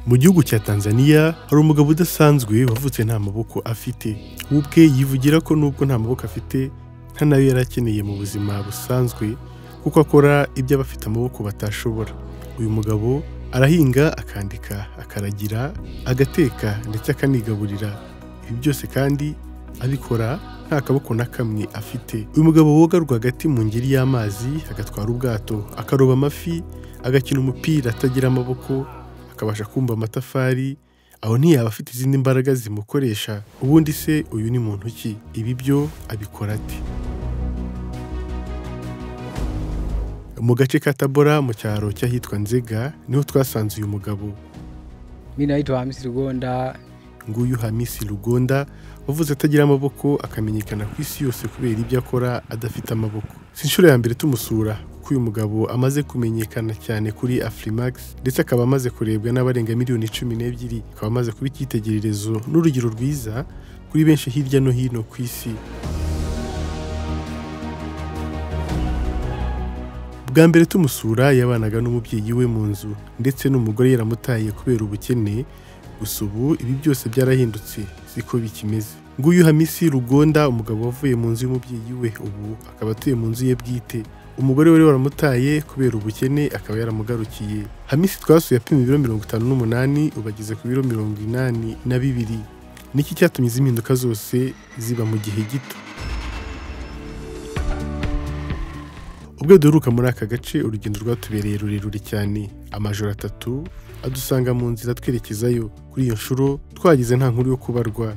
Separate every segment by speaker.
Speaker 1: Mu gihugu cya Tanzania hari umugabo udasanzwe wavutse nta maboko afite, we ubwe yivugira ko nubwo nta maboko afite nta nayo yari akeneye mu buzima busanzwe kuko akora ibyo abafite amaboko batashobora. Uyu mugabo arahinga, akandika, akaragira, agateka ndetse akanigaburira. Ibi byose kandi abikora nta kaboko na kamwe afite. Uyu mugabo woga rwagati mu ngeri y'amazi, agatwara ubwato, akaroba amafi, agakina umupira atagira amaboko, akabasha kumva amatafari, aho ntiyaba afite izindi mbaraga zimukoresha, ubundi se uyu ni muntu ki? Ibi byo abikora ate? Mu gace ka Tabora mu cyaro cy'ahitwa Nzega niho twasanze uyu mugabo.
Speaker 2: Mi naitwa Hamisi Rugonda.
Speaker 1: Nguyu Hamisi Rugonda wavuze atagira amaboko akamenyekana ku isi yose kubera ibyo akora adafite amaboko. Si inshuro ya mbere tumusura kuko uyu mugabo amaze kumenyekana cyane kuri Afrimax ndetse akaba amaze kurebwa n'abarenga miliyoni cumi n'ebyiri, akaba amaze kuba icyitegererezo n'urugero rwiza kuri benshi hirya no hino ku isi. Bwa mbere tumusura yabanaga n'umubyeyi we mu nzu ndetse n'umugore yaramutaye kubera ubukene, gusa ubu ibi byose byarahindutse siko bikimeze. Nguyu Hamisi Rugonda umugabo wavuye mu nzu y'umubyeyi we ubu akaba atuye mu nzu ye bwite. Umugore we waramutaye kubera ubukene akaba yaramugarukiye. Hamisi twasuye apima ibiro mirongo itanu n'umunani ubu ageze ku biro mirongo inani na bibiri. Niki cyatumye izi mpinduka zose ziba mu gihe gito? Ubwo duheruka muri aka gace urugendo rwatubereye rurerure cyane, amajoro atatu adusanga mu nzira twerekezayo. Kuri iyo nshuro twagize nta nkuru yo kubarwa.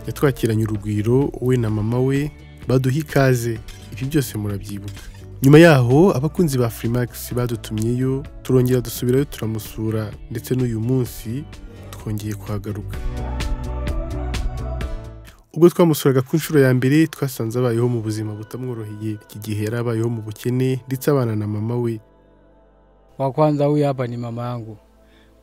Speaker 1: Yatwakiranye urugwiro we na mama we baduha ikaze, ibi byose murabyibuka. Nyuma yaho abakunzi ba Freemax badutumyeyo turongera dusubirayo turamusura ndetse n'uyu munsi twongeye kuhagaruka. Ubwo twamusuraga ku nshuro ya mbere twasanze abayeho mu buzima butamworoheye. Iki gihe yari abayeho mu bukene ndetse abana na mama we.
Speaker 2: Wa kwanza huyu hapa ni mama yangu,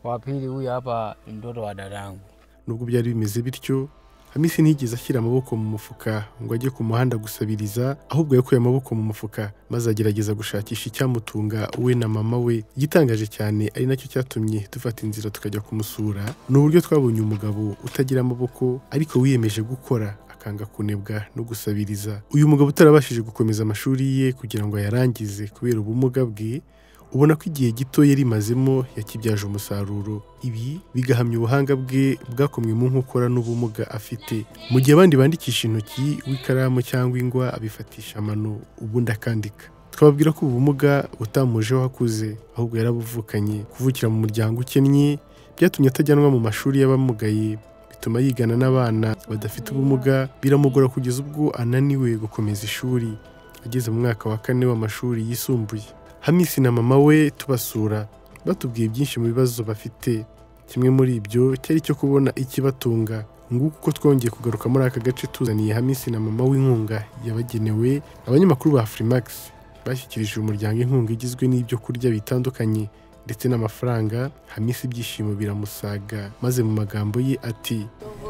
Speaker 2: wa pili huyu hapa ni mtoto wa dadangu.
Speaker 1: Nubwo byari bimeze bityo, Hamisi ntiyigeze ashyira amaboko mu mufuka ngo ajye ku muhanda gusabiriza, ahubwo yakuye amaboko mu mufuka maze agerageza gushakisha icyamutunga we na mama we. Igitangaje cyane ari nacyo cyatumye dufata inzira tukajya kumusura, ni uburyo twabonye umugabo utagira amaboko ariko wiyemeje gukora akanga kunebwa no gusabiriza. Uyu mugabo utarabashije gukomeza amashuri ye kugira ngo ayarangize kubera ubumuga bwe, ubona ko igihe gito yari imazemo yakibyaje umusaruro. Ibi bigahamya ubuhanga bwe bwakomwe mu nkokora n'ubumuga afite. Mu gihe abandi bandikisha intoki, we ikaramu cyangwa ingwa abifatisha amano, ubundi akandika. Twababwira ko ubumuga butamujeho akuze, ahubwo yarabuvukanye. Kuvukira mu muryango ukennye byatumye atajyanwa mu mashuri y'abamugaye, bituma yigana n'abana badafite ubumuga, biramugora kugeza ubwo ananiwe gukomeza ishuri. Ageze mu mwaka wa kane w'amashuri yisumbuye. Hamisi na mama we tubasura batubwiye byinshi mu bibazo bafite kimwe muri ibyo cyari icyo kubona ikibatunga nguko uko twongeye kugaruka muri aka gace tuzaniye Hamisi na mama w'inkunga yabagenewe abanyamakuru ba Freemax bashyikirije umuryango inkunga igizwe n'ibyo kurya bitandukanye ndetse n'amafaranga Hamisi ibyishimo biramusaga maze mu magambo ye ati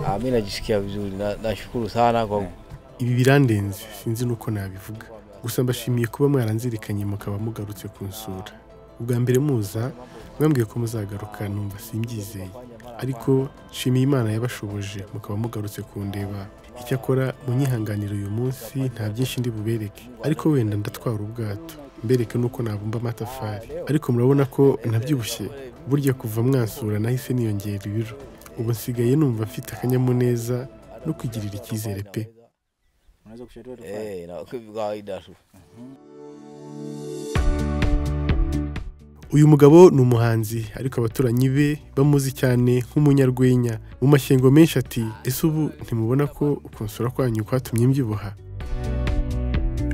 Speaker 3: Ah, mimi najisikia vizuri na nashukuru sana kwa
Speaker 1: ibi birandenze sinzi n'uko nabivuga gusa mbashimiye kuba mwaranzirikanye mukaba mugarutse kunsura ubwa mbere muza mwambwiye ko muzagaruka numva simbyizeye ariko nshimiye imana yabashoboje mukaba mugarutse kundeba icyakora munyihanganira uyu munsi nta byinshi ndi bubereke ariko wenda ndatwara ubwato mbereke n'uko nabumba amatafari ariko murabona ko nabyibushye burya kuva mwansura nahise niyongera ibiro ubu nsigaye numva mfite akanyamuneza no kwigirira icyizere pe
Speaker 4: unaweza kushauriwa tu kufanya?
Speaker 3: eh, na kwa kawaida tu.
Speaker 1: Uyu mugabo ni umuhanzi ariko abaturanyi be bamuzi cyane nk'umunyarwenya. Mu mashyengo menshi ati ese ubu ntimubona ko ukunsura kwanyu kwatumye mbyibuha?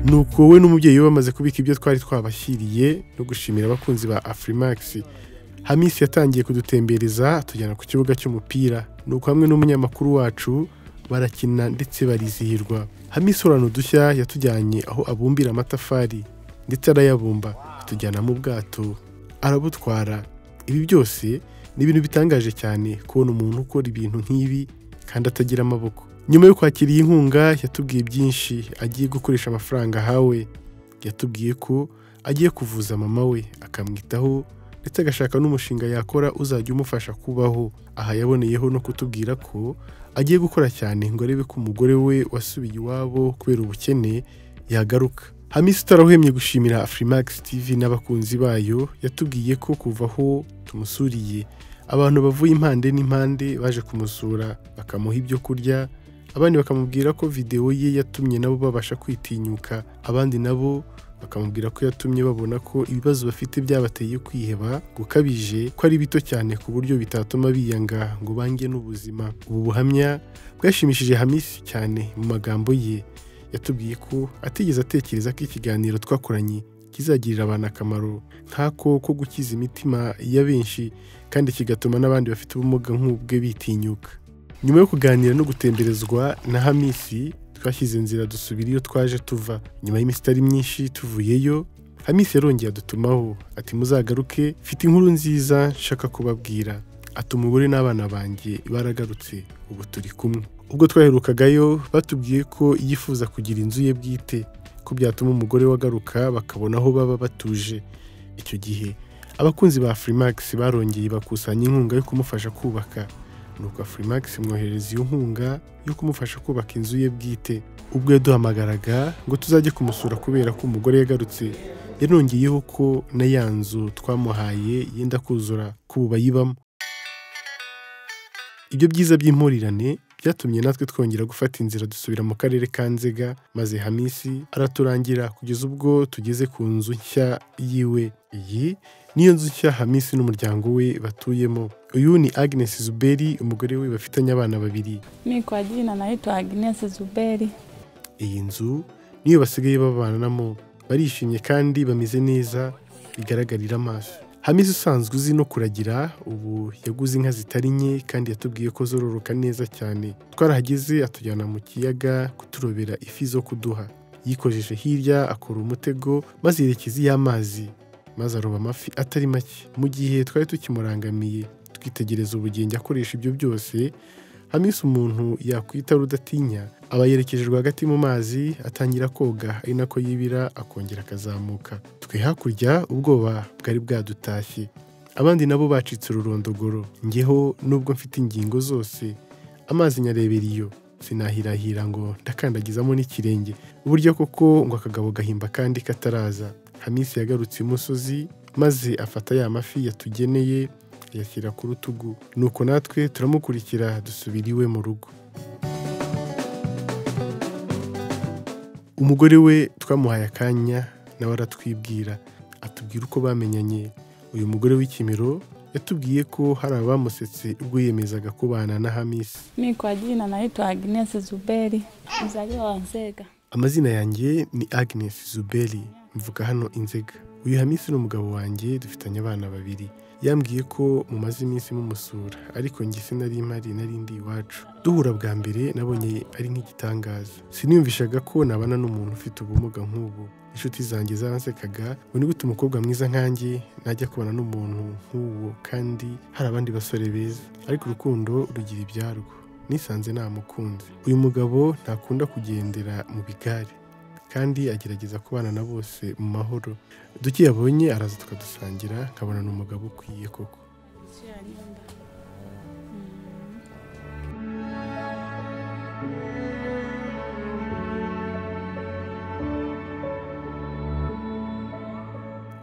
Speaker 1: Nuko we n'umubyeyi we bamaze kubika ibyo twari twabashyiriye no gushimira abakunzi ba Afrimax. Hamisi yatangiye kudutembereza atujyana ku kibuga cy'umupira. Nuko hamwe n'umunyamakuru wacu barakina ndetse barizihirwa. Hamisi urana udushya yatujyanye aho abumbira amatafari ndetse arayabumba atujyana mu bwato arabutwara ibi byose ni ibintu bitangaje cyane kubona umuntu ukora ibintu nk'ibi kandi atagira amaboko nyuma yo kwakira iyi nkunga yatubwiye byinshi agiye gukoresha amafaranga ahawe yatubwiye ko agiye kuvuza mama we akamwitaho ndetse agashaka n'umushinga yakora uzajya umufasha kubaho aha yaboneyeho no kutubwira ko agiye gukora cyane ngo arebe ko umugore we wasubiye iwabo kubera ubukene yagaruka hamisi utarahwemye gushimira afurimax tv n'abakunzi bayo yatubwiye ko kuva aho tumusuriye abantu bavuye impande n'impande baje kumusura bakamuha ibyo kurya abandi bakamubwira ko videwo ye yatumye nabo babasha kwitinyuka abandi nabo bakamubwira ko yatumye babona ko ibibazo bafite byabateye kwiheba gukabije ko ari bito cyane ku buryo bitatuma biyanga ngo bange n'ubuzima ubu buhamya bwashimishije hamisi cyane mu magambo ye yatubwiye ko atigeze atekereza ko ikiganiro twakoranye kizagirira abantu akamaro nk'ako ko gukiza imitima ya benshi kandi kigatuma n'abandi bafite ubumuga nk'ubwe bitinyuka nyuma yo kuganira no gutemberezwa na hamisi twashyize inzira dusubira iyo twaje tuva nyuma y'iminsi itari myinshi tuvuyeyo hamisi yarongeye adutumaho ati muzagaruke mfite inkuru nziza nshaka kubabwira ati umugore n'abana banjye baragarutse ubu turi kumwe ubwo twaherukagayo batubwiye ko yifuza kugira inzu ye bwite ko byatuma umugore we agaruka bakabona aho baba batuje icyo gihe abakunzi ba furimax barongeye bakusanya inkunga yo kumufasha kubaka nuko furimax imwohereza iyo nkunga yo kumufasha kubaka inzu ye bwite ubwo yaduhamagaraga ngo tuzajye kumusura kubera ko umugore yagarutse yanongeyeho ko na ya nzu twamuhaye yenda kuzura ko ubu bayibamo ibyo byiza by'impurirane byatumye natwe twongera gufata inzira dusubira mu karere ka nzega maze hamisi araturangira kugeza ubwo tugeze ku nzu nshya yiwe iyi niyo nzu nshya hamisi n'umuryango we batuyemo uyu ni agnes zuberi umugore we bafitanye abana babiri
Speaker 5: Mi kwa jina naitwa Agnes Zuberi.
Speaker 1: iyi nzu niyo basigaye babanamo barishimye kandi bameze neza bigaragarira amaso hamisi usanzwe uzi no kuragira ubu yaguze inka zitari nke kandi yatubwiye ko zororoka neza cyane twarahageze atujyana mu kiyaga kuturobera ifi zo kuduha yikojeje hirya akora umutego maze yerekeza iyo amazi maze aroba amafi atari make mu gihe twari tukimurangamiye twitegereza ubugenge akoresha ibyo byose hamisi umuntu yakwita rudatinya aba yerekeje rwagati mu mazi atangira koga ari nako yibira akongera akazamuka twe hakurya ubwoba bwari bwadutashye abandi nabo bacitse ururondogoro ngeho nubwo mfite ingingo zose amazi nyarebera iyo sinahirahira ngo ndakandagizamo n'ikirenge uburyo koko ngo akagabo gahimba kandi kataraza hamisi yagarutse imusozi maze afata ya mafi yatugeneye ayashyira ku rutugu nuko natwe turamukurikira dusubira iwe mu rugo umugore we twamuhaye akanya nawe aratwibwira atubwira uko bamenyanye uyu mugore w'ikimero yatubwiye ko hari abamusetse ubwo yiyemezaga kubana na hamisi
Speaker 5: Mi kwa jina naitwa Agnes Zuberi, mzaliwa wa Nzega.
Speaker 1: amazina yanjye ni agnes zuberi mvuka hano inzega uyu hamisi n'umugabo wanjye dufitanye abana babiri yambwiye ko mumaze iminsi mumusura ariko njye sinari impari nari ndi iwacu duhura bwa mbere nabonye ari nk'igitangaza siniyumvishaga ko nabana n'umuntu ufite ubumuga nk'ubu inshuti zanjye zaransekaga ngo nigute umukobwa mwiza nkanjye najya kubana n'umuntu nk'uwo kandi hari abandi basore beza ariko urukundo rugira ibyarwo nisanze namukunze uyu mugabo ntakunda kugendera mu bigare kandi agerageza kubana na bose mu mahoro duke yabonye araza tukadusangira nkabona ni umugabo ukwiye koko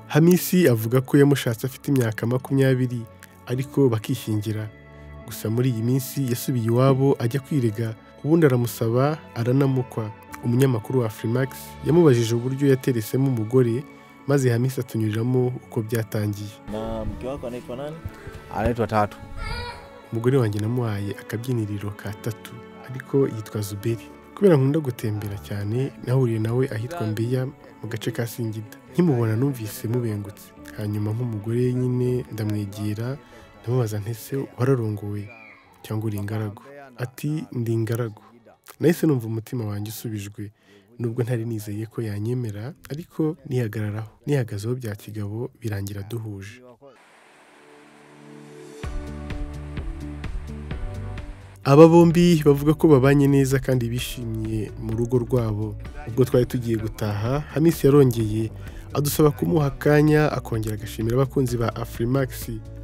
Speaker 1: hamisi avuga ko yamushatse afite imyaka makumyabiri ariko bakishingira gusa muri iyi minsi yasubiye iwabo ajya kwirega ubundi aramusaba aranamukwa umunyamakuru wa furimax yamubajije uburyo yateresemo umugore maze hamisi atunyuriramo uko byatangiye
Speaker 4: na mke wako anaitwa nani
Speaker 3: anaitwa tatu
Speaker 1: umugore wanjye namuhaye akabyiniriro ka tatu ariko yitwa zuberi kubera nkunda gutembera cyane nahuriye nawe ahitwa mbeya mu gace ka singida nkimubona numvise mubengutse hanyuma nk'umugore nyine ndamwegera ndamubaza ntese wararongowe cyangwa uri ingaragu ati ndi ingaragu nahise numva umutima wanjye usubijwe nubwo ntari nizeye ko yanyemera ariko nihagararaho nihagazeho bya kigabo birangira duhuje aba bombi bavuga ko babanye neza kandi bishimye mu rugo rwabo ubwo twari tugiye gutaha hamisi yarongeye adusaba kumuha akanya akongera agashimira abakunzi ba Afrimax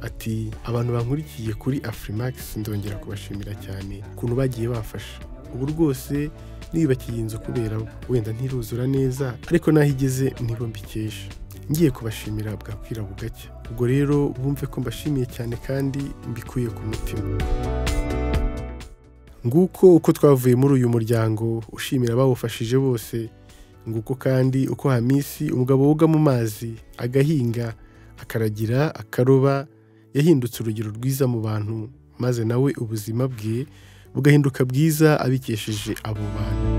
Speaker 1: ati abantu bankurikiye kuri Afrimax ndongera kubashimira cyane ukuntu bagiye bafasha ubu rwose niyubakiye inzu kubera bo wenda ntiruzura neza ariko n'aho igeze nibo mbikesha ngiye kubashimira bwakwira bugacya ubwo rero bumve ko mbashimiye cyane kandi mbikuye ku mutima nguko uko twavuye muri uyu muryango ushimira abawufashije bose nguko kandi uko hamisi umugabo woga mu mazi agahinga akaragira akaroba yahindutse urugero rwiza mu bantu maze nawe ubuzima bwe bugahinduka bwiza abikesheje abo bantu